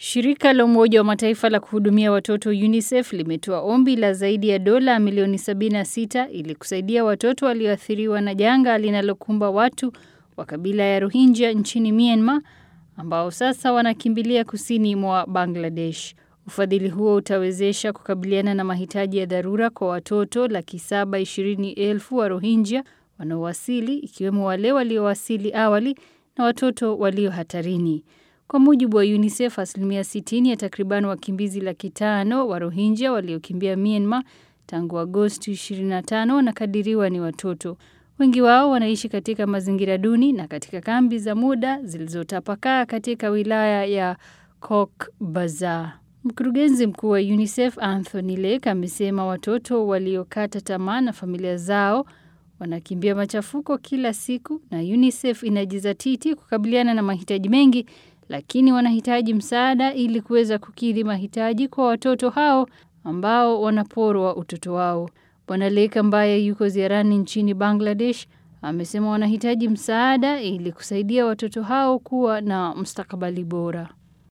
Shirika la Umoja wa Mataifa la kuhudumia watoto UNICEF limetoa ombi la zaidi ya dola milioni 76 ili kusaidia watoto walioathiriwa na janga linalokumba watu wa kabila ya Rohingya nchini Myanmar ambao sasa wanakimbilia kusini mwa Bangladesh. Ufadhili huo utawezesha kukabiliana na mahitaji ya dharura kwa watoto laki saba ishirini elfu wa Rohingya wanaowasili ikiwemo wale waliowasili awali na watoto walio hatarini. Kwa mujibu wa UNICEF, asilimia 60 ya takriban wakimbizi laki tano wa Rohingya waliokimbia Myanmar tangu Agosti 25 wanakadiriwa ni watoto. Wengi wao wanaishi katika mazingira duni na katika kambi za muda zilizotapakaa katika wilaya ya Cox's Bazar. Mkurugenzi mkuu wa UNICEF Anthony Lake amesema watoto waliokata tamaa na familia zao wanakimbia machafuko kila siku na UNICEF inajizatiti kukabiliana na mahitaji mengi lakini wanahitaji msaada ili kuweza kukidhi mahitaji kwa watoto hao ambao wanaporwa utoto wao. Bwana Lake ambaye yuko ziarani nchini Bangladesh amesema wanahitaji msaada ili kusaidia watoto hao kuwa na mustakabali bora.